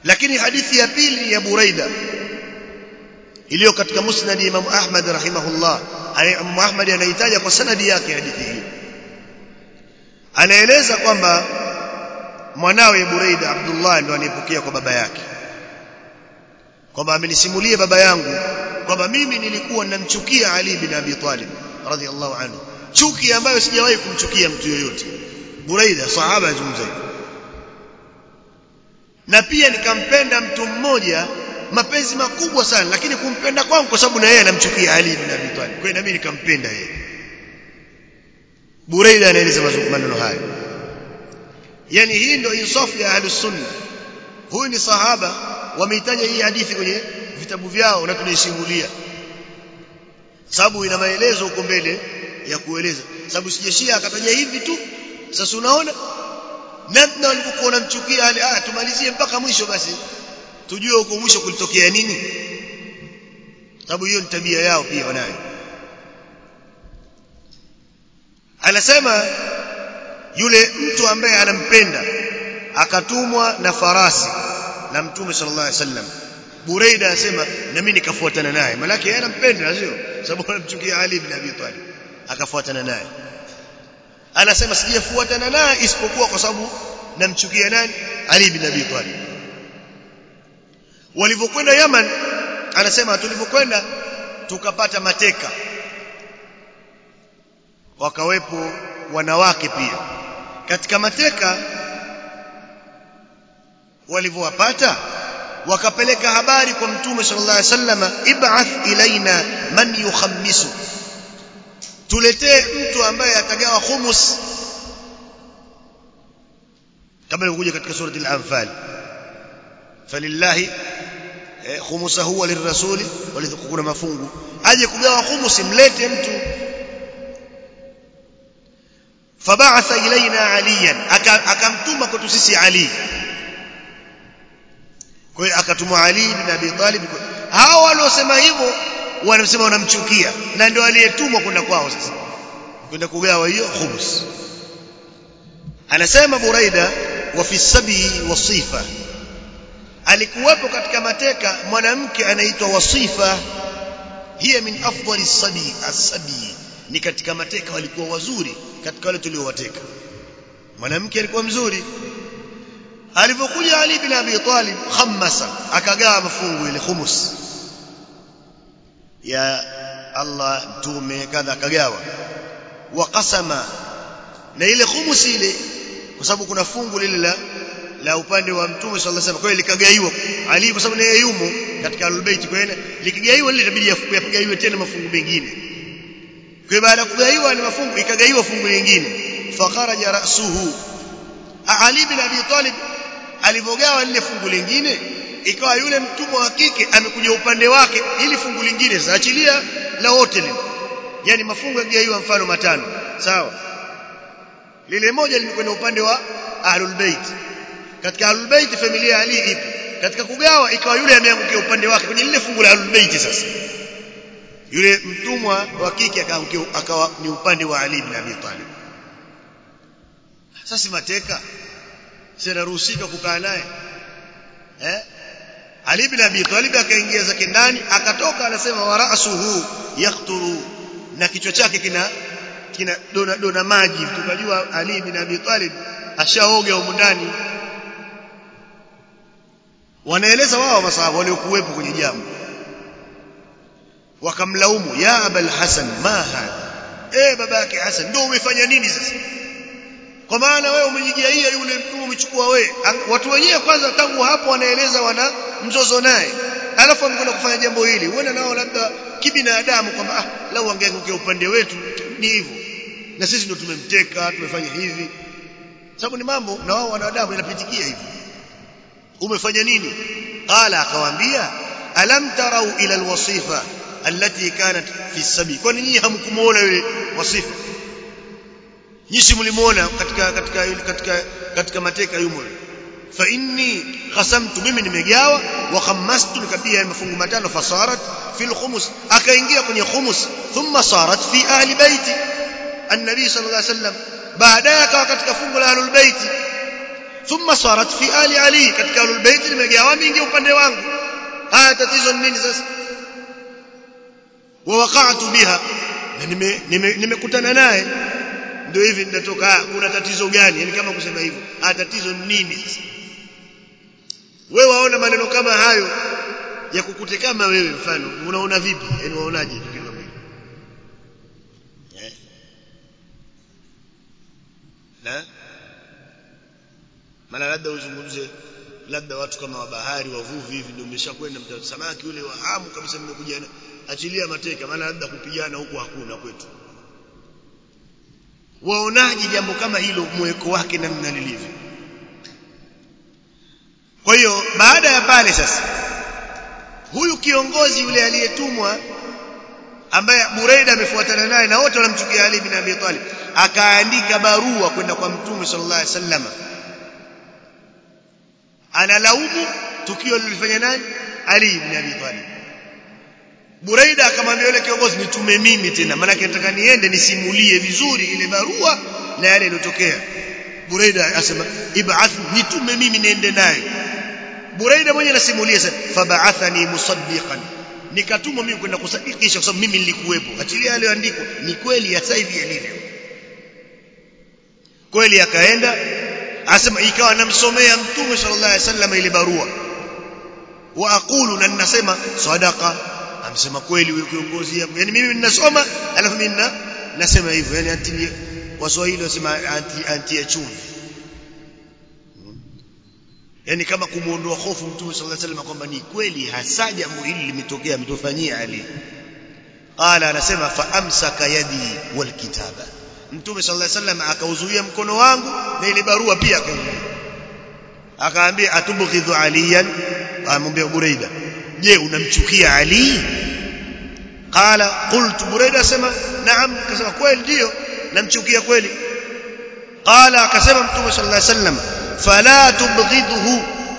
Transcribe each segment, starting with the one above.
lakini hadithi ya pili ya Buraida iliyo katika musnad Imam Ahmad rahimahullah Imam Ahmad anaitaja kwa sanadi yake hadithi hii anaeleza kwamba mwanawe Buraida Abdullah ndo anayepokea kwa baba yake kwamba amenisimulia baba yangu kwamba mimi nilikuwa ninamchukia Ali bin Abi Talib radhiallahu anhu chuki ambayo sijawahi kumchukia mtu yoyote Buraida sahaba azungumza na pia nikampenda mtu mmoja mapenzi makubwa sana lakini kumpenda kwangu kwa sababu na yeye anamchukia Ali bin Abi Talib kwa hiyo na mimi nikampenda yeye Buraida anaeleza maneno haya yani hii ndio insafu ya ahlus sunna huyu ni sahaba wameitaja hii hadithi kwenye vitabu vyao na tunaisimulia sababu ina maelezo huko mbele ya kueleza sababu sijeshia akataja hivi tu sasa unaona namna walivyokuwa wanamchukia hali ah tumalizie mpaka mwisho basi tujue huko mwisho kulitokea nini sababu hiyo ni tabia yao pia wanayo anasema yule mtu ambaye anampenda akatumwa na farasi na mtume sallallahu alaihi wasallam Buraida anasema na mimi nikafuatana naye malaki yeye anampenda sio sababu anamchukia Ali bin Abi Talib akafuatana naye anasema sijafuatana naye isipokuwa kwa sababu namchukia nani Ali bin Abi Talib walivyokwenda Yaman anasema tulivyokwenda tukapata mateka wakawepo wanawake pia katika mateka walivyowapata wakapeleka habari kwa mtume sallallahu alaihi wasallam ib'ath ilaina man yukhammisu tuletee mtu ambaye atagawa khumus kama ilivyokuja katika surati al-anfal falillahi khumusahu wa lirrasuli walidhukuna mafungu aje kugawa khumusi mlete mtu fabaatha ilaina aliyan akamtuma kwetu sisi ali kwa hiyo akatumwa ali bin abi talib hao waliosema hivyo wanasema wanamchukia na ndio aliyetumwa kwenda kwao sasa kwenda kugawa hiyo khumus anasema buraida wa fi sabi wasifa alikuwepo katika mateka mwanamke anaitwa wasifa hiya min afdali sabi as-sabi ni katika mateka walikuwa wazuri katika wale tuliowateka mwanamke alikuwa mzuri alipokuja Ali bin Abi Talib khammasa akagawa mafungu ile khumus ya Allah mtume kadha akagawa waqasama na ile khumus ile kwa sababu kuna fungu lile la la upande wa mtume sallallahu alaihi wasallam kwa hiyo likagaiwa Ali kwa sababu naye yumo katika albayt kwa hiyo likigaiwa lile itabidi yapigaiwe tena mafungu mengine kwa baada ya kugaiwa ni mafungu ikagaiwa fungu lingine fakharaja ra'suhu Ali bin Abi Talib alivogawa lile fungu lingine ikawa yule mtumwa wa kike amekuja upande wake ili fungu lingine sasa achilia la wote lile yani mafungu yagaiwa mfano matano sawa lile moja limekwenda upande wa ahlul bait katika ahlul bait familia Ali ipo katika kugawa ikawa yule ameangukia upande wake kwenye lile fungu la ahlul bait sasa yule mtumwa wa kike akaangukia akawa ni upande wa Ali bin Abi Talib sasa mateka sinaruhusika kukaa naye eh Ali bin Abi Talib akaingia zake ndani akatoka anasema wa ra'suhu yaqturu na kichwa chake kina kina dona dona maji tukajua Ali bin Abi Talib ashaoga huko ndani wanaeleza wao masahaba waliokuwepo kwenye jambo wakamlaumu ya abul hasan ma hadha eh baba yake hasan ndio umefanya nini sasa kwa maana wewe umejigaia yule mtu umechukua wewe watu wenyewe kwanza tangu hapo wanaeleza wana mzozo naye alafu amekwenda kufanya jambo hili uone nao labda kibinadamu kwamba ah lau angeangukia upande wetu ni hivyo na sisi ndio tumemteka tumefanya hivi sababu ni mambo na wao wanadamu inapitikia hivi umefanya nini qala akawaambia alam tarau ila alwasifa allati kanat fi sabi kwani nyinyi hamkumuona yule wasifa nyinyi mlimuona katika katika katika katika mateka yumo fa inni qasamtu mimi nimegawa wa khammastu nikapia mafungu matano fasarat fil khumus akaingia kwenye khumus thumma sarat fi ahli baiti النبي صلى الله عليه وسلم baadaye akawa katika fungu la ahlul bait thumma sarat fi ali ali katika ahlul bait nimegawa mingi upande wangu haya tatizo ni nini sasa wa waqa'tu biha na nimekutana naye ndio hivi ninatoka kuna tatizo gani yani kama kusema hivyo ah tatizo ni nini sasa wewe waona maneno kama hayo ya kukute kama wewe mfano unaona vipi yani waonaje tukio kama hilo eh na maana labda uzungumze labda watu kama wa bahari wavuvi hivi ndio umeshakwenda samaki ule wa hamu kabisa nimekuja achilia mateka maana labda kupigana huko hakuna kwetu waonaje jambo kama hilo mweko wake namna lilivyo kwa hiyo baada ya pale sasa huyu kiongozi yule aliyetumwa ambaye Buraida amefuatana naye na wote wanamchukia Ali bin Abi Talib akaandika barua kwenda kwa Mtume sallallahu alaihi wasallam analaumu tukio lilifanya nani Ali bin Abi Talib Buraida akamwambia yule kiongozi nitume mimi tena maana nataka niende nisimulie vizuri ile barua na yale yaliyotokea Buraida asema ib'ath nitume mimi niende naye Buraida mwenye anasimulia sasa fab'athani musaddiqan nikatumwa mimi kwenda kusadikisha kwa sababu mimi nilikuwepo achilia aliyoandikwa ni kweli ya sasa hivi yalivyo kweli akaenda asema ikawa namsomea mtume sallallahu alaihi wasallam ile barua wa aqulu na ninasema sadaqa amesema kweli huyo kiongozi hapo yani mimi ninasoma alafu mimi nasema hivyo yani anti waswahili wasema anti anti ya chumvi yani kama kumuondoa hofu mtume sallallahu alaihi wasallam kwamba ni kweli hasa jambo hili limetokea ametofanyia Ali qala anasema fa amsaka yadi wal kitaba mtume sallallahu alaihi wasallam akauzuia mkono wangu na ile barua pia akauzuia akaambia atubghidhu aliyan amwambia Buraida je unamchukia Ali qala qultu Buraida asema naam akasema kweli ndio namchukia kweli qala akasema mtume sallallahu alaihi wasallam fala tubghidhu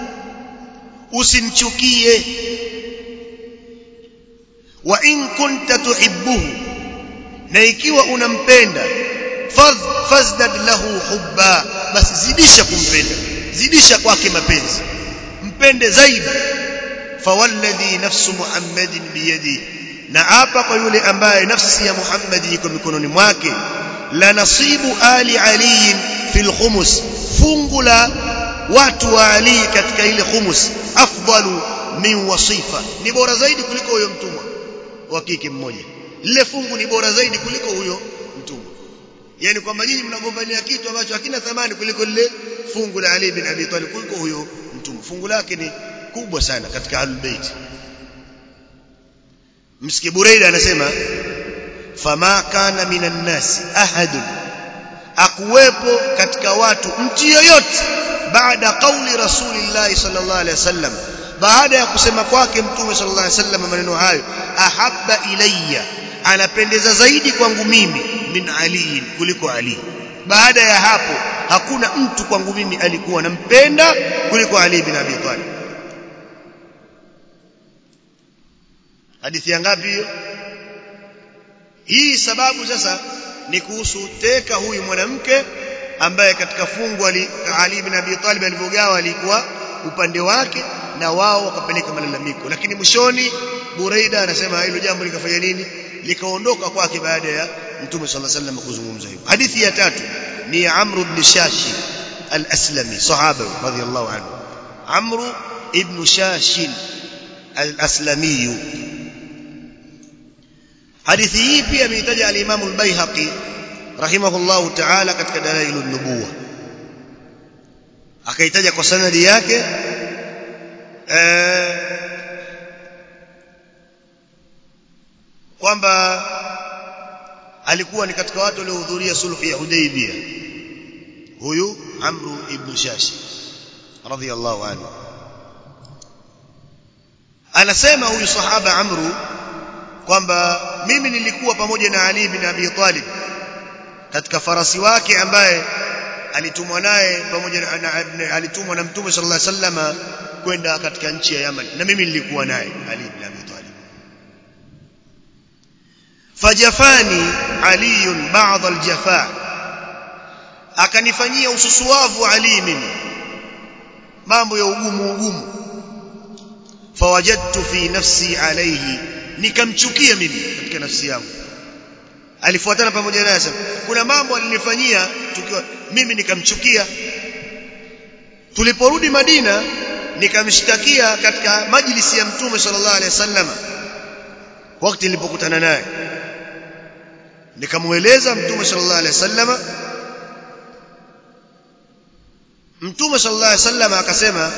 usimchukie wa in kunta tuhibbuhu na ikiwa unampenda fadh fazdad lahu hubba basi zidisha kumpenda zidisha kwake mapenzi mpende zaidi fawalladhi nafsu muhammadin biyadi na hapa kwa yule ambaye nafsi ya muhammad iko mikononi mwake la nasibu ali ali fil khumus fungu la watu wa ali katika ile khumus afdalu min wasifa ni bora zaidi kuliko huyo mtumwa wa kike mmoja lile fungu ni bora zaidi kuliko huyo mtumwa yani kwamba nyinyi mnagombania kitu ambacho hakina thamani kuliko lile fungu la Ali bin Abi Talib kuliko huyo mtumwa fungu lake ni kubwa sana katika Ahlul Bait msikie Buraida anasema fama kana minan nasi ahadun akuwepo katika watu mtu yoyote baada kauli rasulillah sallallahu alaihi wasallam baada ya kusema kwake mtume sallallahu alaihi wasallam maneno hayo ahabba ilayya anapendeza zaidi kwangu mimi min ali kuliko ali baada ya hapo hakuna mtu kwangu mimi alikuwa nampenda kuliko ali bin abi talib hadithi ya ngapi hiyo hii sababu sasa ni kuhusu teka huyu mwanamke ambaye katika fungu ali, Ali bin Abi Talib alivyogawa alikuwa upande wake na wao wakapeleka malalamiko lakini mwishoni Buraida anasema hilo jambo likafanya nini likaondoka kwake baada ya Mtume صلى الله عليه وسلم kuzungumza hivyo hadithi ya tatu ni Amr ibn Shashi al-Aslami sahaba radhiyallahu anhu Amr ibn Shashi al-Aslami hadithi hii pia ameitaja al-Imam al-Baihaqi rahimahullahu ta'ala katika dalailun nubuwa akaitaja kwa sanadi yake eh, kwamba alikuwa ni katika watu waliohudhuria sulhu ya Hudaybiyah huyu Amru ibn Shashi radhiyallahu anhu anasema huyu sahaba Amru kwamba mimi nilikuwa pamoja na Ali bin Abi Talib katika farasi wake ambaye alitumwa naye pamoja na, na alitumwa na Mtume sallallahu alaihi wasallam kwenda katika nchi ya Yaman na mimi nilikuwa naye Ali bin Abi Talib fajafani Ali ba'd aljafa akanifanyia ususuavu Ali mimi mambo ya ugumu ugumu fawajadtu fi nafsi alayhi nikamchukia mimi katika nafsi yangu alifuatana pamoja naye sasa kuna mambo alinifanyia tukiwa mimi nikamchukia tuliporudi Madina nikamshtakia katika majlisi ya mtume sallallahu alaihi wasallam wakati nilipokutana naye nikamueleza mtume sallallahu alaihi wasallam mtume sallallahu alaihi wasallam akasema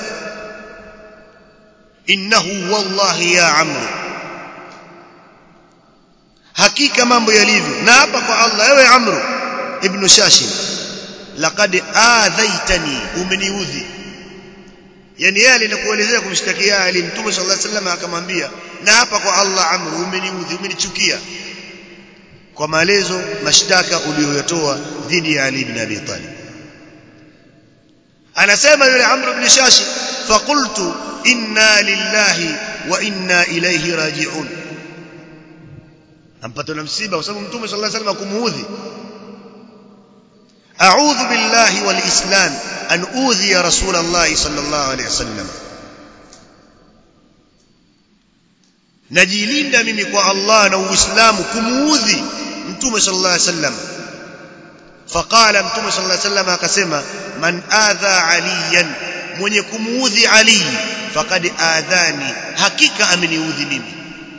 innahu wallahi ya amru hakika mambo yalivyo na hapa kwa Allah ewe amru ibn shashim laqad adhaitani umeniudhi yani yeye alinakuelezea kumshtakia Ali mtume sallallahu alaihi wasallam akamwambia na hapa kwa Allah amru umeniudhi umenichukia kwa maelezo mashtaka uliyoyatoa dhidi ya Ali ibn Abi Talib anasema yule Amr ibn Shashi faqultu inna lillahi wa inna ilayhi raji'un ampata na msiba kwa sababu mtume sallallahu alaihi wasallam kumuudhi a'udhu billahi wal islam an udhi ya rasul Allah sallallahu alaihi wasallam najilinda mimi kwa Allah na Uislamu kumuudhi mtume sallallahu alaihi wasallam faqala mtume sallallahu alaihi wasallam akasema man adha aliyan mwenye kumuudhi ali faqad adhani hakika ameniudhi mimi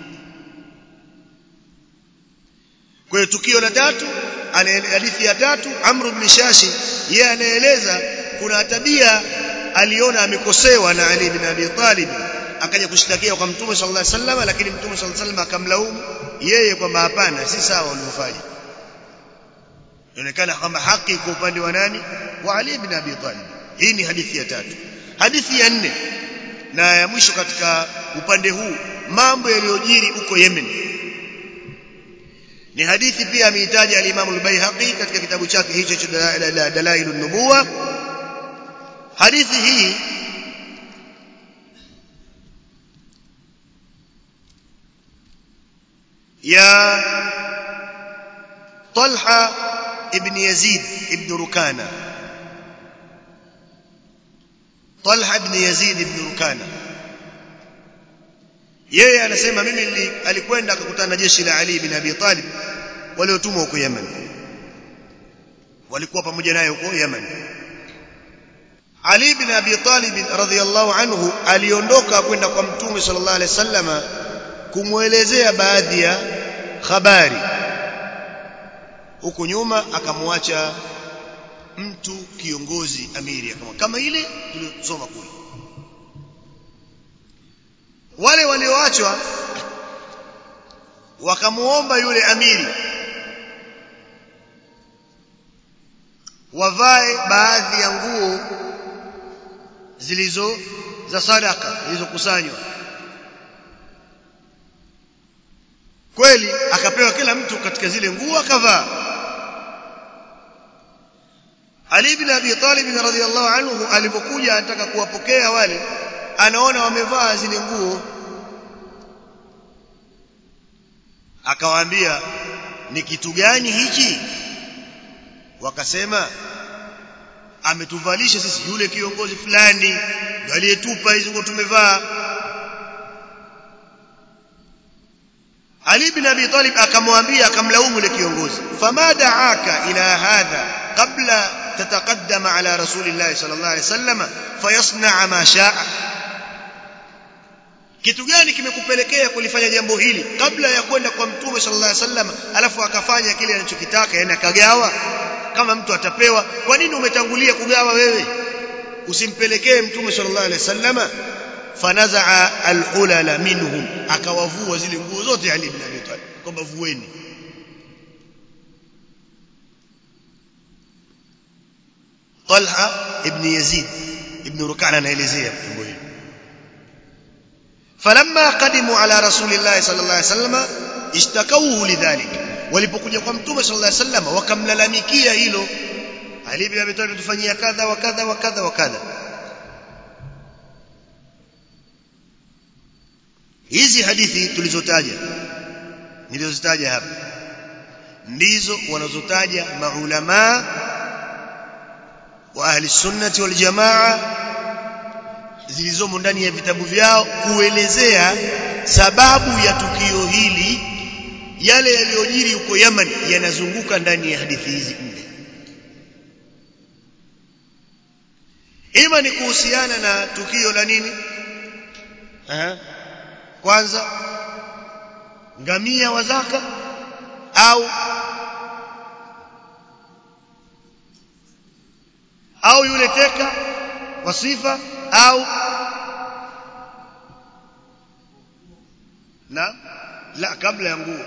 kwa hiyo tukio la tatu hadithi ya tatu Amr ibn Shashi yeye anaeleza kuna tabia aliona amekosewa na Ali ibn Abi Talib akaja kushtakia kwa Mtume sallallahu alaihi wasallam lakini Mtume sallallahu alaihi wasallam akamlaumu yeye kwamba hapana si sawa ulivyofanya inaonekana kwamba haki kwa upande wa nani wa Ali ibn Abi Talib hii ni hadithi ya tatu hadithi ya nne na ya mwisho katika upande huu mambo yaliyojiri huko Yemen ni hadithi pia ameitaja al-Imam al-Baihaqi katika kitabu chake hicho cha Dalailun Nubuwa hadithi hii ya Talha ibn Yazid ibn Rukana Talha ibn Yazid ibn Rukana yeye anasema mimi alikwenda akakutana na jeshi la Ali ibn Abi Talib waliotumwa huko Yemen walikuwa pamoja naye huko Yemen Ali ibn Abi Talib radhiyallahu anhu aliondoka kwenda kwa Mtume sallallahu alaihi wasallama kumwelezea baadhi ya habari huko nyuma akamwacha mtu kiongozi amiri kama kama ile tuliyosoma kule wale walioachwa wakamuomba yule amiri wavae baadhi ya nguo zilizo za sadaka zilizokusanywa kweli akapewa kila mtu katika zile nguo akavaa Ali ibn Abi Talib radhiyallahu anhu alipokuja anataka kuwapokea wale anaona wamevaa zile nguo akawaambia ni kitu gani hichi wakasema ametuvalisha sisi yule kiongozi fulani ndio aliyetupa hizo nguo tumevaa Ali ibn Abi Talib akamwambia akamlaumu yule kiongozi fama da'aka ila hadha qabla تتقدم على رسول الله صلى الله عليه وسلم فيصنع ما شاء kitu gani kimekupelekea kulifanya jambo hili kabla ya kwenda kwa mtume sallallahu alaihi wasallam alafu akafanya kile anachokitaka yani akagawa kama mtu atapewa kwa nini umetangulia kugawa wewe usimpelekee mtume sallallahu alaihi wasallam fanazaa alulala minhum akawavua zile nguo zote Ali ibn Abi Talib kwamba vueni Talha ibn Yazid ibn Rukana anaelezea jambo hili falamma qadimu ala rasulillahi sallallahu alaihi wasallam ishtakawuhu lidhalik walipokuja kwa mtume sallallahu alaihi wasallam wakamlalamikia hilo Ali ibn Abi Talib tufanyia kadha wa kadha wa kadha wa kadha hizi hadithi tulizotaja nilizozitaja hapa ndizo wanazotaja maulama wa ahli sunnati wal jamaa zilizomo ndani ya vitabu vyao kuelezea sababu ya tukio hili yale yaliyojiri huko Yaman yanazunguka ndani ya hadithi hizi nne ima ni kuhusiana na tukio la nini Aha. kwanza ngamia wa zaka au au yule teka wa sifa au na la kabla ya nguo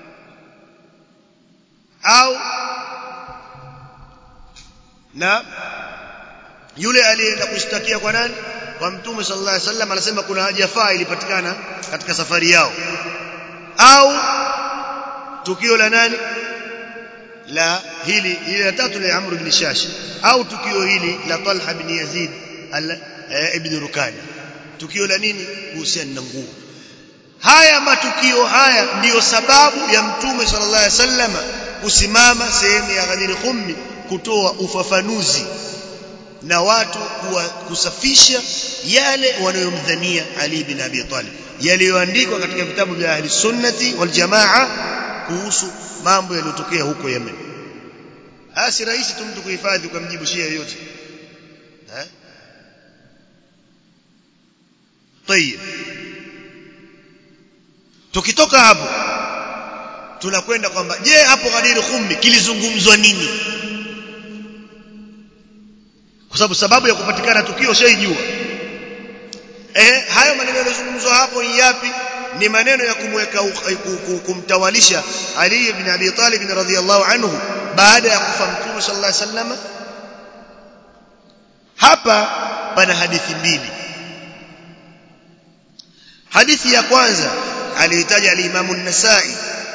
au na yule aliyeenda kushtakia kwa nani kwa mtume sallallahu alaihi wasallam anasema kuna haja faa ilipatikana katika safari yao au tukio la nani la hili hili la tatu la Amr ibn Shash au tukio hili la Talha ibn Yazid ibn Rukani tukio la nini kuhusiana na nguo haya matukio haya ndiyo sababu ya mtume sallallahu alaihi wasallam kusimama sehemu ya Ghadir Khummi kutoa ufafanuzi na watu kuwa kusafisha yale wanayomdhania Ali bin Abi Talib yaliyoandikwa katika vitabu vya ahli sunnati wal jamaa kuhusu mambo yaliyotokea huko Yemen si rahisi tu mtu kuhifadhi ukamjibu shia yoyote eh طيب tukitoka hapo tunakwenda kwamba je hapo Ghadir Khummi kilizungumzwa nini kwa sababu sababu ya kupatikana tukio shaijua eh hayo maneno yaliyozungumzwa hapo ni yapi ni maneno ya kumweka kumtawalisha Ali ibn Abi Talib radhiyallahu anhu baada ya kufa Mtume sallallahu alaihi wasallam hapa pana hadithi mbili hadithi ya kwanza aliitaja al-Imam an-Nasa'i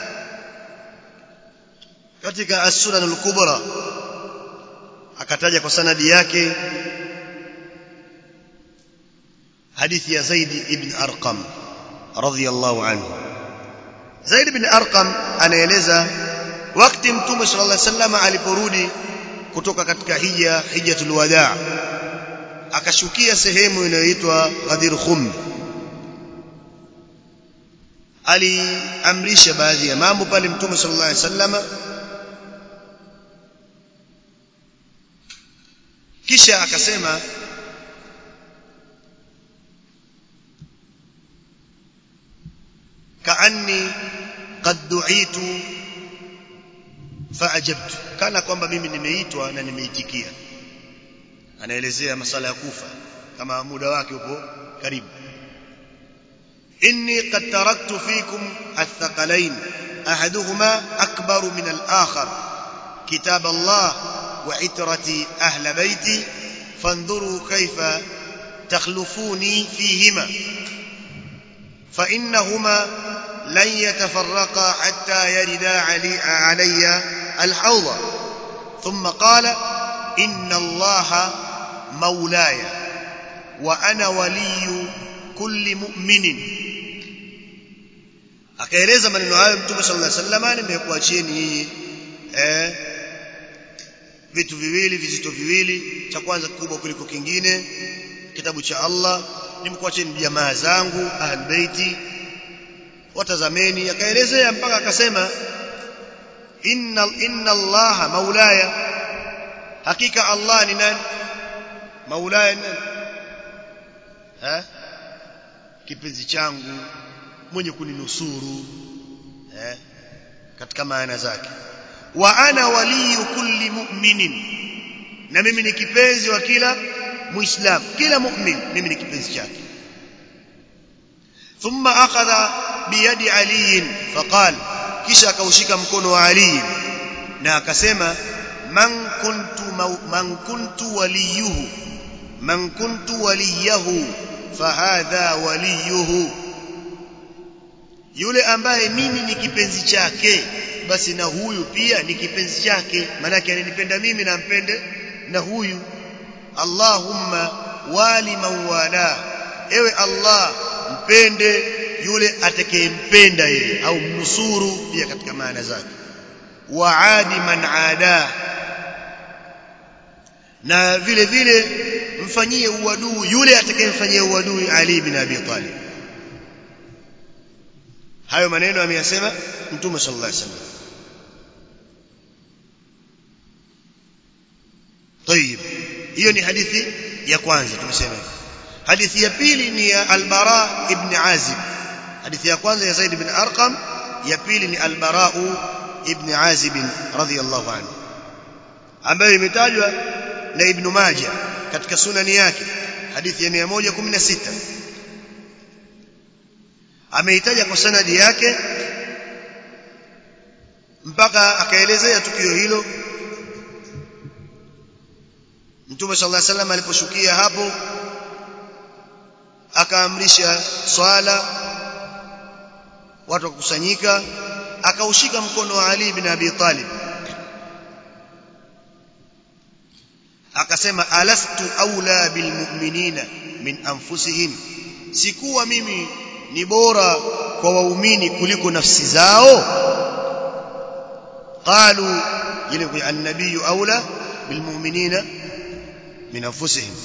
katika as-Sunan al-Kubra akataja kwa sanadi yake hadithi ya Zaid ibn Arqam radhiyallahu anhu Zaid ibn Arqam anaeleza wakati mtume sallallahu alaihi wasallam aliporudi kutoka katika hija hijjatul wadaa akashukia sehemu inayoitwa Ghadir Khum aliamrisha baadhi ya mambo pale mtume sallallahu alaihi wasallam kisha akasema kaanni qad du'itu faajabtu kana kwamba mimi nimeitwa na nimeitikia anaelezea masala ya kufa kama muda wake upo karibu inni qad taraktu fikum athqalain ahaduhuma akbaru min al-akhar kitab Allah wa itrati ahla baiti fanzuru kayfa takhlufuni fihima فإنهما لن يتفرقا حتى يردا علي, علي الحوض ثم قال إن الله مولاي وأنا ولي كل مؤمن akaeleza maneno hayo mtume sallallahu alaihi wasallam nimekuachieni nyinyi eh vitu viwili vizito viwili cha kwanza kikubwa kuliko kingine kitabu cha Allah nimekuacheni jamaa zangu ahlbeiti watazameni akaelezea mpaka akasema inna inna Allah maulaya hakika Allah ni nani maulaya ni nani ha kipenzi changu mwenye kuninusuru eh katika maana zake wa ana waliyu kulli mu'minin na mimi ni kipenzi wa kila muislam kila mu'min mimi ni kipenzi chake thumma akhadha biyadi ali faqal kisha akaushika mkono wa ali na akasema man kuntu man kuntu waliyuhu man kuntu waliyahu fahadha waliyuhu yule ambaye mimi ni kipenzi chake basi na huyu pia ni kipenzi chake maana ananipenda mimi na mpende na huyu Allahumma wali man wala ewe Allah mpende yule atakayempenda yeye au mnusuru pia katika maana zake waadi man ada na vile vile mfanyie uadui yule atakayemfanyia uadui Ali bin Abi Talib hayo maneno ameyasema mtume sallallahu alaihi wasallam طيب hiyo ni hadithi ya kwanza tumesema hadithi ya pili ni ya al-Bara ibn Azib hadithi ya kwanza ya Zaid ibn Arqam ya pili ni al-Bara ibn Azib radhiyallahu anhu ambayo imetajwa na Ibn Majah katika sunani yake hadithi ya 116 ameitaja kwa sanadi yake mpaka akaelezea tukio hilo Mtume sallallahu alaihi wasallam aliposhukia hapo akaamrisha swala watu wakusanyika akaushika mkono wa Ali bin Abi Talib akasema alastu aula bilmu'minina min anfusihim sikuwa mimi ni bora kwa waumini kuliko nafsi zao qalu ile kwa an-nabiy aula bilmu'minina min anfusihim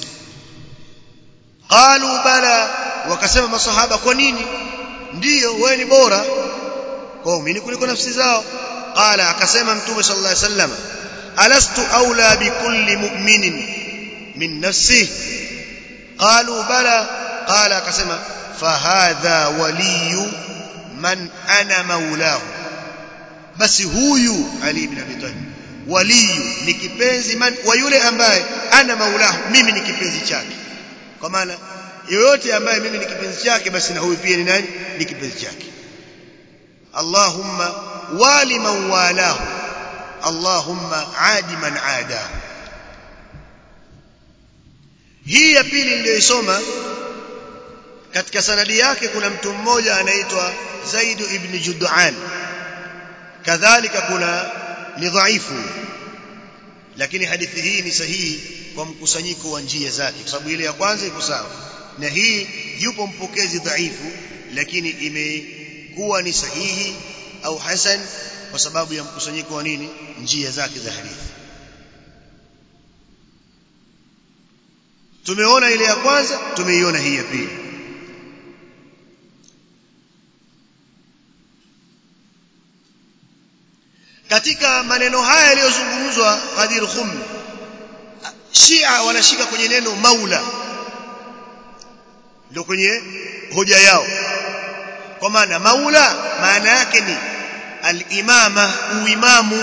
qalu bala wakasema masahaba kwa nini ndiyo wewe ni bora kwa waumini kuliko nafsi zao qala akasema mtume sallallahu alaihi wasallam alastu aula bikulli mu'minin min nafsihi qalu bala qala akasema fahadha waliyu man ana maulahu basi huyu ali ibn abi talib waliyu ni kipenzi man wa yule ambaye ana maulahu mimi ni kipenzi chake kwa maana yoyote ambaye mimi ni kipenzi chake basi na huyu pia ni nani ni kipenzi chake Allahumma wali man walahu Allahumma adi man adahu hii ya pili niliyoisoma katika sanadi yake kuna mtu mmoja anaitwa Zaid ibn Jud'an kadhalika kuna ni dhaifu lakini hadithi hii ni sahihi kwa mkusanyiko wa njia zake kwa sababu ile ya kwanza iko sawa na hii yupo mpokezi dhaifu lakini imekuwa ni sahihi au hasan kwa sababu ya mkusanyiko wa nini njia zake za hadithi tumeona ile ya kwanza tumeiona hii ya pili katika maneno haya yaliyozungumzwa Ghadir Khum Shia wanashika kwenye neno maula ndio kwenye hoja yao kwa maana maula maana yake ni al-imama uimamu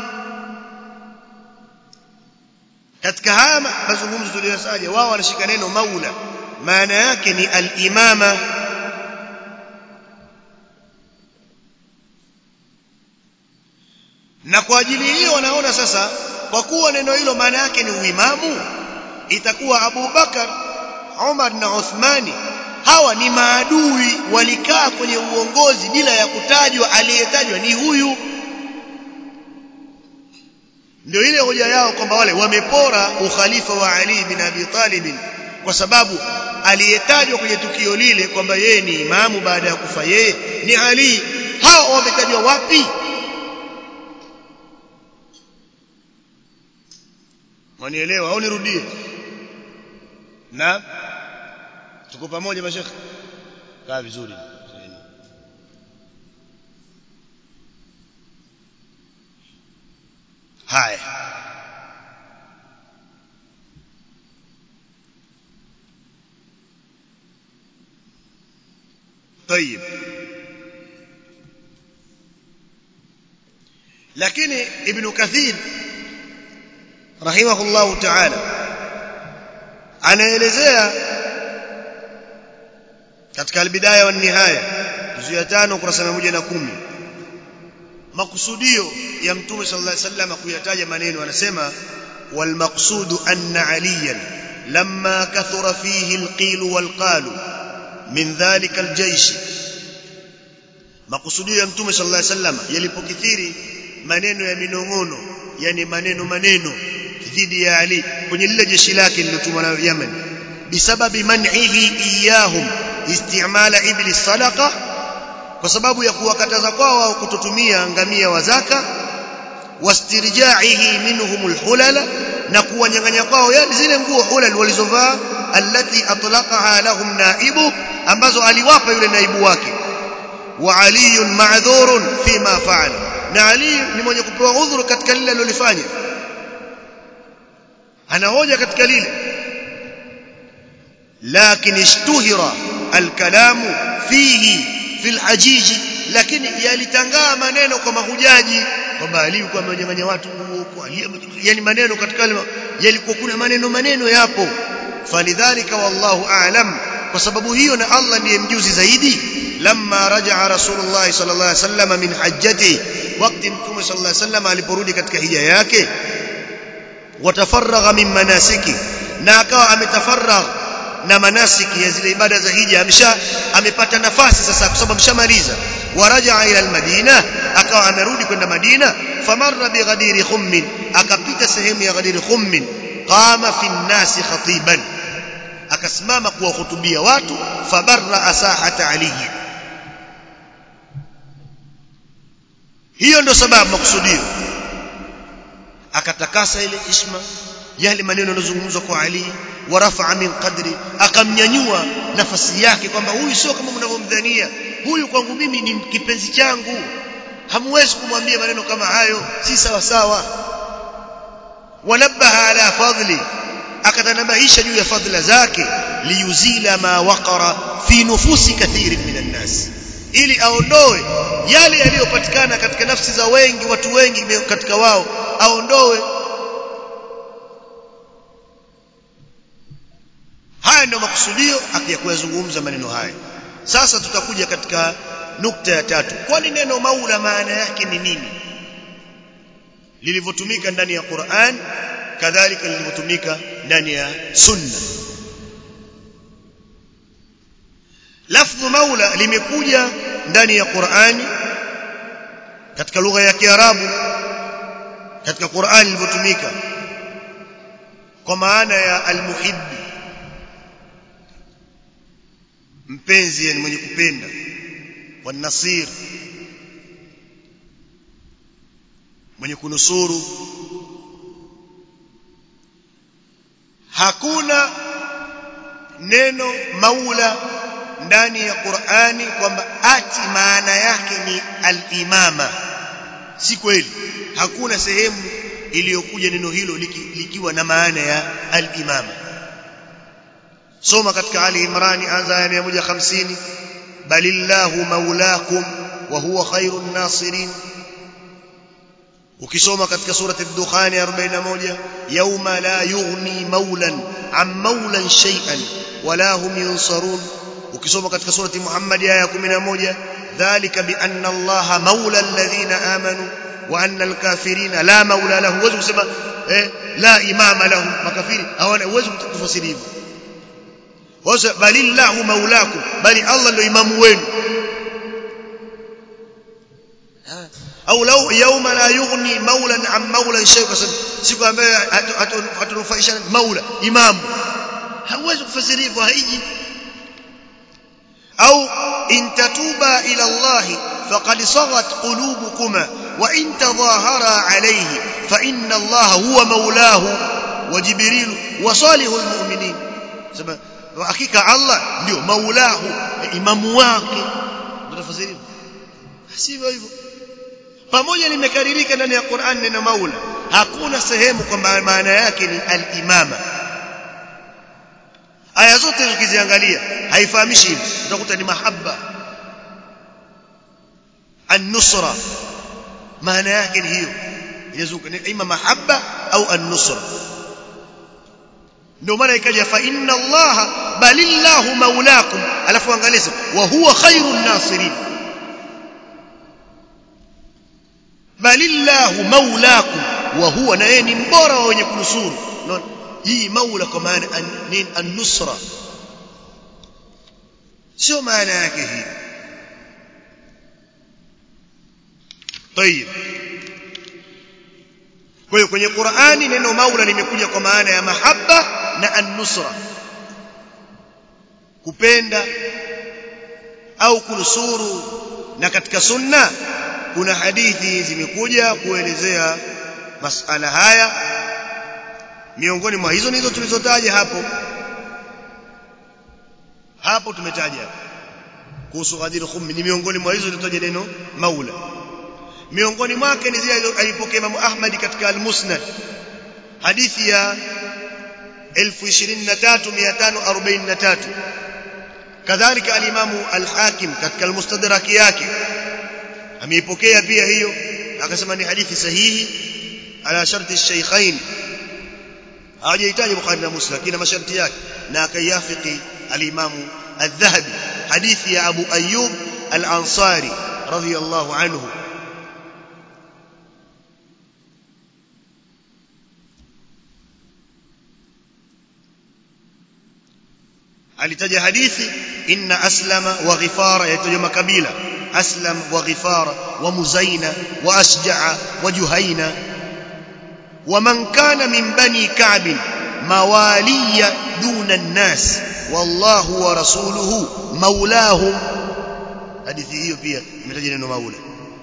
katika haya mazungumzo tuliyosaja wao wanashika neno maula maana yake ni al-imama na kwa ajili hiyo wanaona sasa kwa kuwa neno hilo maana yake ni uimamu itakuwa Abu Bakar Umar na Uthmani hawa ni maadui walikaa kwenye uongozi bila ya kutajwa aliyetajwa ni huyu ndio ile hoja yao kwamba wale wamepora ukhalifa wa Ali bin Abi Talib kwa sababu aliyetajwa kwenye tukio lile kwamba yeye ni imamu baada ya kufa yeye ni Ali hao wametajwa wapi Wanielewa au nirudie? Na tuko pamoja mashekhe? Kaa vizuri. Haya. طيب lakini ibn kathir rahimahullahu ta'ala anaelezea katika albidaya wa nihaya juzu ya 5 ukurasa 110 makusudio ya mtume sallallahu alaihi wasallam kuyataja maneno anasema wal maqsudu anna aliyan lamma kathura fihi alqil walqalu min dhalika aljaysh makusudio ya mtume sallallahu alaihi wasallam yalipokithiri maneno ya minong'ono yani maneno maneno dhidi ya Ali kwenye lile jeshi lake lilotumwa na Yemen bisababi man'ihi iyahum istimala ibli sadaqa kwa sababu ya kuwakataza kwao wao kutotumia ngamia wa zaka wastirjaihi minhum alhulala na kuwanyang'anya kwao yani zile nguo hulal walizovaa allati atlaqaha lahum naibu ambazo aliwapa yule naibu wake wa aliyun ma'dhurun fima fa'ala na ali ni mwenye kupewa udhuru katika lile alilofanya anahoja katika lile lakini ishtuhira alkalamu fihi fil hajiji lakini yalitangaa maneno kwa mahujaji kwamba Ali alikuwa amenyang'anya watu nguo yani maneno katika yalikuwa kuna maneno maneno yapo falidhalika wallahu a'lam kwa sababu hiyo na Allah ndiye mjuzi zaidi lamma raja'a rasulullah sallallahu alaihi wasallam min hajjati wakati mtume sallallahu alaihi wasallam aliporudi katika hija yake watafaragha min manasiki na akawa ametafaragha na manasiki ya zile ibada za hija amesha amepata nafasi sasa kwa sababu ameshamaliza waraja ila almadina akawa amerudi kwenda madina famarra bighadiri khummin akapita sehemu ya ghadiri khummin qama fi nnasi khatiban akasimama kuwahutubia watu fabarra asahata alihi hiyo ndio sababu makusudio akatakasa ile isma yale maneno yanozungumzwa kwa Ali warafa min qadri akamnyanyua nafasi yake kwamba huyu sio kama mnavyomdhania huyu kwangu mimi ni kipenzi changu hamwezi kumwambia maneno kama hayo si sawa sawa wanabaha ala fadli akatanabahisha juu ya fadhila zake liyuzila ma waqara fi nufusi kathirin minan nas ili aondoe yale yaliyopatikana katika nafsi za wengi watu wengi katika wao aondoe haya ndio makusudio akiyazungumza maneno haya sasa tutakuja katika nukta ya tatu kwani neno maula maana yake ni nini lilivyotumika ndani ya Qur'an kadhalika lilivyotumika ndani ya sunna lafdhu maula limekuja ndani ya Qur'ani katika lugha ya Kiarabu katika Qur'ani lilivyotumika kwa maana ya almuhibbi mpenzi yani mwenye kupenda wanasir mwenye kunusuru hakuna neno maula ndani ya Qur'ani kwamba ati maana yake ni al-imama si kweli hakuna sehemu iliyokuja neno hilo liki, likiwa na maana ya al-imama soma katika Ali Imran anza ya 150 balillahu maulakum wa huwa khairun nasirin ukisoma katika surati ad-dukhan 41 yawma la yughni maulan an maulan shay'an wala hum yunsarun ukisoma katika surati Muhammad aya ya 11 dhalika bi anna allaha maula alladhina amanu wa anna alkafirina la maula lahum huwezi kusema eh, la imama lahum makafiri hawana huwezi kutafsiri hivyo wasa balillahu maulakum bali Allah ndio imamu wenu au lau yauma la yughni maulan an maulan shay kwa sababu siku ambayo hatunufaishana maula imamu hauwezi kufasiri hivyo haiji au in tatuba ila Allah faqad saghat qulubukuma wa in tadhahara alayhi fa inna Allah huwa maulahu wa jibril wa salihul mu'minin sema hakika Allah ndio maulahu imamu wake tutafasiri sivyo hivyo pamoja limekaririka ndani ya Qur'an neno maula hakuna sehemu kwamba maana yake ni al-imama aya zote ukiziangalia haifahamishi hivi utakuta ni mahabba an-nusra maana yake ni hiyo inazuka ni ima mahabba au an-nusra ndio maana ikaja fa inna allaha balillahu maulakum alafu angalia wa huwa khairun nasirin balillahu maulakum wa huwa na yeye ni mbora wa wenye kunusuru hii maula kwa maana ni an-nusra sio maana yake hii طيب kwa hiyo kwenye Qur'ani neno maula limekuja kwa maana ya mahabba na an-nusra kupenda au kunusuru na katika sunna kuna hadithi zimekuja kuelezea masala haya miongoni mwa hizo nizo tulizotaja hapo hapo tumetaja kuhusu Ghadir Khum ni miongoni mwa hizo tulizotaja neno maula miongoni mwake ni zile alipokea Imam Ahmad katika al-Musnad hadithi ya 23543 kadhalika al-Imam al-Hakim katika al-Mustadrak yake ameipokea pia hiyo akasema ni hadithi sahihi ala sharti ash-shaykhain hawajahitaji Bukhari na Muslim lakini masharti yake na akayafiki al-Imam al-Dhahabi hadithi ya Abu Ayyub al-Ansari radiyallahu anhu alitaja hadithi inna aslama wa ghifara yatajwa makabila aslam wa ghifara wa muzaina wa ashja'a wa juhaina ومن كان من بني كعب مواليا دون الناس والله ورسوله مولاهم hadithi hiyo pia imetaja neno maula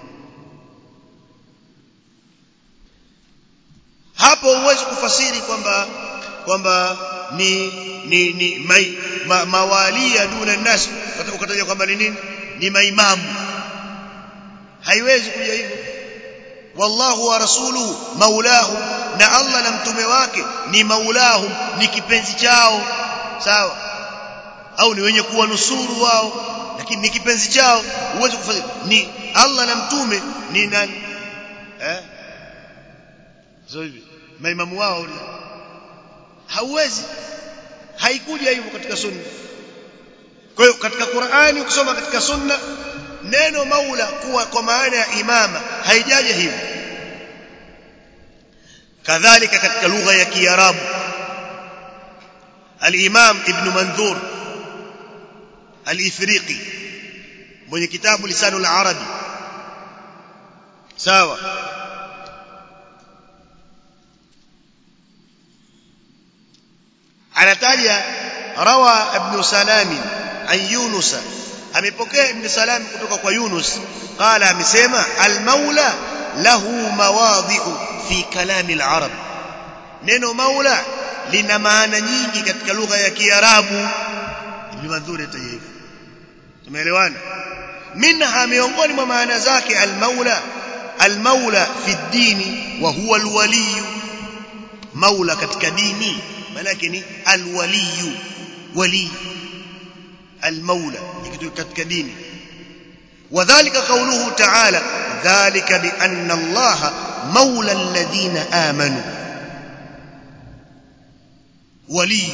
hapo huwezi kufasiri kwamba kwamba ni ni ni mai, ma, mawalia duna nas ukataja kwamba ni nini ni maimamu haiwezi kuja hivyo wallahu wa rasuluhu maulahu na Allah na mtume wake ni maulahu ni kipenzi chao sawa au ni wenye kuwa nusuru wao lakini ni kipenzi chao uweze kufanya ni Allah na mtume ni nani eh sio hivi maimamu wao hauwezi haikuja hivyo katika sunna kwa hiyo katika Qur'ani ukisoma katika sunna neno maula kuwa kwa maana ya imama haijaja hivyo kadhalika katika lugha ya kiarabu al-imam ibn mandhur al-ifriqi mwenye kitabu lisanu al-arabi sawa anataja rawa ibn salam an yunus amepokea ibn salam kutoka kwa yunus qala amesema al-maula lahu mawadhi'u fi kalami al-arab neno maula lina maana nyingi katika lugha ya kiarabu ibn mandhuri ataja hivyo tumeelewana minha miongoni mwa maana zake al-maula al-maula fi dini wa huwa al-wali maula katika dini maana yake ni al-wali wali al-maula katika dini وذلك قوله تعالى ذلك بأن الله مولى الذين آمنوا ولي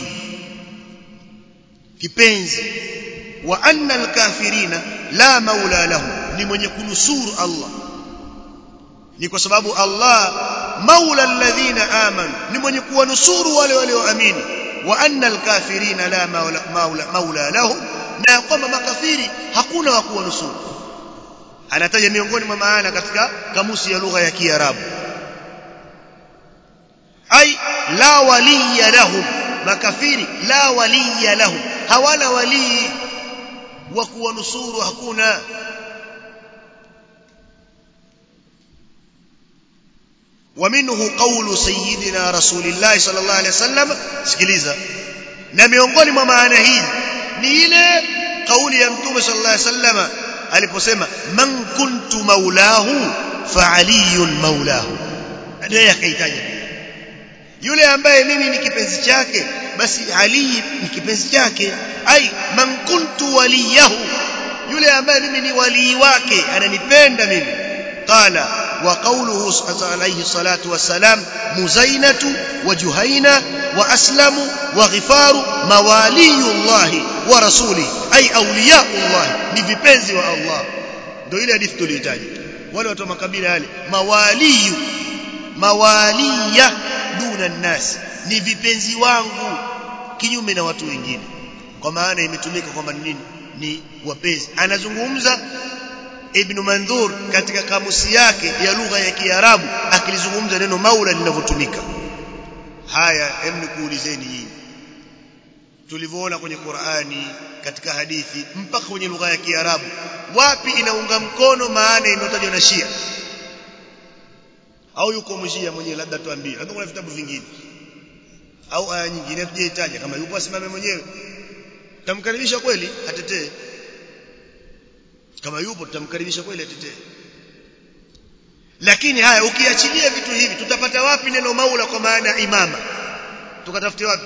kipenzi wa anna alkafirina la maula lahu ni mwenye kunusuru Allah ni kwa sababu Allah maula alladhina amanu ni mwenye kuwanusuru wale walioamini wa anna alkafirina la maula maula, maula lahum na kwamba makafiri hakuna wa kuwanusuru anataja miongoni mwa maana katika kamusi ya lugha ya Kiarabu ai la waliya lahum makafiri la waliya lahum hawana walii wa kuwanusuru hakuna ومنه قول سيدنا رسول الله صلى الله عليه وسلم sikiliza na miongoni mwa maana hizi ni ile kauli ya mtume sallallahu alaihi wasallam aliposema man kuntu maulahu fa aliyun maulahu ndiye akaitaja yule ambaye mimi ni kipenzi chake basi ali ni kipenzi chake ai man kuntu waliyahu yule ambaye mimi ni walii wake ananipenda mimi qala wa qawluhu alayhi salatu wassalam muzainatu wa juhaina wa aslamu wa ghifaru mawaliyullahi wa rasuli ai awliyaullah ni vipenzi wa Allah ndio ile hadithi tulihitaji wale watu wa makabila yale mawaliyu mawaliya duna nnas ni vipenzi wangu kinyume na watu wengine kwa maana imetumika kwamba ni nini ni wapenzi anazungumza ibn mandhur katika kamusi yake ya lugha ya kiarabu akilizungumza neno maula linavyotumika haya hem nikuulizeni nyinyi tulivyoona kwenye Qur'ani katika hadithi mpaka kwenye lugha ya Kiarabu wapi inaunga mkono maana inayotajwa na Shia au yuko mshia mwenyewe labda tuambie labda kuna vitabu vingine au aya nyingine tujaitaja kama yupo asimame mwenyewe tutamkaribisha kweli atetee kama yupo tutamkaribisha kweli atetee lakini haya ukiachilia vitu hivi tutapata wapi neno maula kwa maana imama tukatafute wapi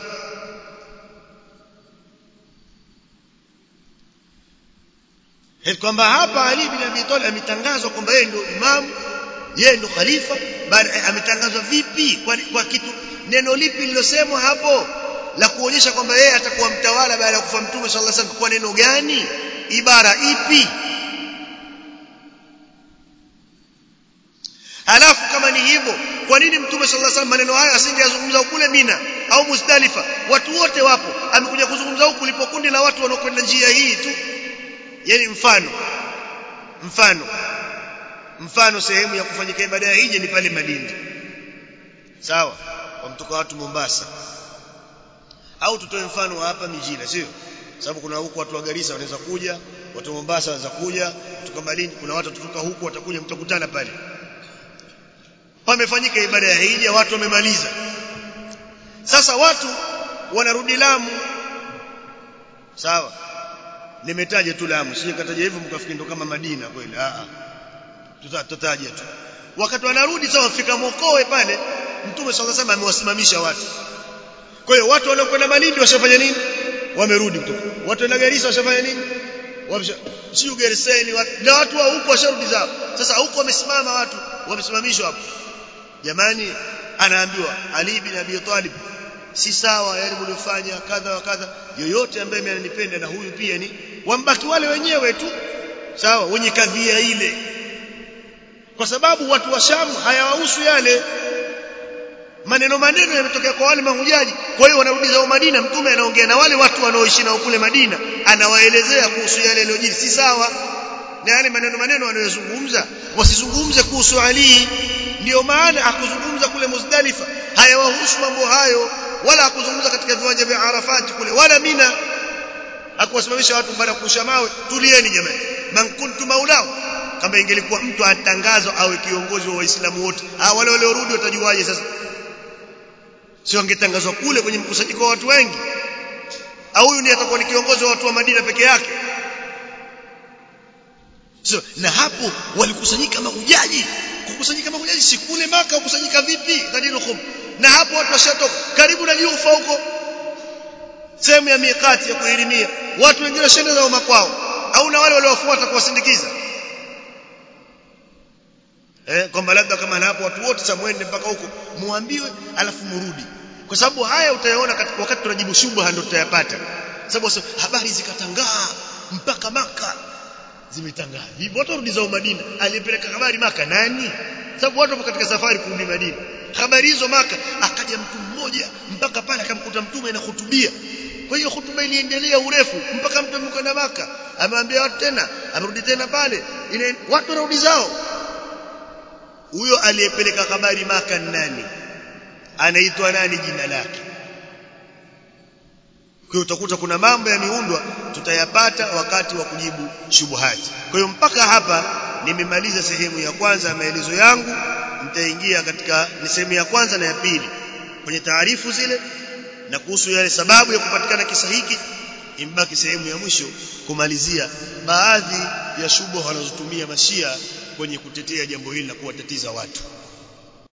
hivi kwamba hapa Ali bin Abi Talib ametangazwa kwamba yeye ndio imamu yeye ndio khalifa bali ametangazwa vipi kwa, kwa kitu neno lipi lililosemwa hapo la kuonyesha kwamba yeye atakuwa mtawala baada ya kufa mtume sallallahu alaihi wasallam kwa neno gani ibara ipi Halafu kama ni hivyo, kwa nini Mtume sallallahu alaihi wasallam maneno haya asingeyazungumza kule Mina au Muzdalifa? Watu wote wapo, amekuja kuzungumza huku lipo kundi la watu wanaokwenda njia hii tu. Yaani mfano mfano mfano sehemu ya kufanyika ibada ya hija ni pale Malindi. Sawa? Wamtoka watu Mombasa. Au tutoe mfano wa hapa Mijina, sio? Sababu kuna huku watu wa Garissa wanaweza kuja, watu wa Mombasa wanaweza kuja, kutoka Malindi kuna watu kutoka huku watakuja mtakutana pale pamefanyika ibada ya hija watu wamemaliza sasa watu wanarudi Lamu sawa nimetaja tu Lamu sije kataja hivyo mkafikiri ndo kama Madina kweli a a tutataja tu wakati wanarudi sawa wafika Mokowe pale Mtume sallallahu alaihi wasallam amewasimamisha watu kwa hiyo watu waliokwenda Malindi washafanya nini wamerudi kutoka watu wa Garissa washafanya nini sio Gerseni na watu wa huko washarudi zao sasa huko wamesimama watu wamesimamishwa hapo jamani anaambiwa Ali bin Abi Talib si sawa yale mliofanya kadha wa kadha yoyote ambaye ananipenda na huyu pia ni wambaki wale wenyewe tu sawa wenye kadhia ile kwa sababu watu wa Sham hayawahusu yale maneno maneno yametokea kwa wale mahujaji kwa hiyo wanarudi zao Madina mtume anaongea na wale watu wanaoishi nao kule Madina anawaelezea kuhusu yale yaliyojiri si sawa na yale maneno maneno wanayozungumza wasizungumze kuhusu Ali ndio maana akuzungumza kule Muzdalifa hayawahusu mambo hayo wala akuzungumza katika viwanja vya Arafat kule wala Mina akuwasimamisha watu baada ya kurusha mawe tulieni jamani man kuntu maulao kama ingelikuwa mtu atangazwa awe kiongozi wa waislamu wote ah wale waliorudi watajuaje sasa sio angetangazwa kule kwenye mkusanyiko wa watu wengi au huyu ndiye atakuwa ni kiongozi wa watu wa Madina peke yake so, na hapo walikusanyika mahujaji kukusanyika mahujaji si kule maka kukusanyika vipi Ghadiruhum na hapo watu washatoka karibu na Jufa huko sehemu ya miqati ya kuhirimia watu wengine washenda zao makwao au na wale waliowafuata kuwasindikiza eh kwamba labda kama na hapo watu wote sasa mwende mpaka huko muambiwe alafu murudi kwa sababu haya utayaona katika wakati tunajibu shubha ndio tutayapata sababu habari zikatangaa mpaka maka zimetangaa hivyo watu warudi zao Madina aliyepeleka habari maka nani sababu watu wapo katika safari kurudi Madina habari hizo maka akaja mtu mmoja mpaka pale akamkuta mtume anahutubia kwa hiyo hutuba iliendelea urefu mpaka mtu amekwenda maka amewambia watu tena amerudi tena pale ile watu warudi zao huyo aliyepeleka habari maka nani anaitwa nani jina lake kwa hiyo utakuta kuna mambo yameundwa tutayapata wakati wa kujibu shubuhati kwa hiyo mpaka hapa nimemaliza sehemu ya kwanza ya maelezo yangu nitaingia katika ni sehemu ya kwanza na ya pili kwenye taarifu zile na kuhusu yale sababu ya kupatikana kisa hiki imbaki sehemu ya mwisho kumalizia baadhi ya shubuha wanazotumia mashia kwenye kutetea jambo hili na kuwatatiza watu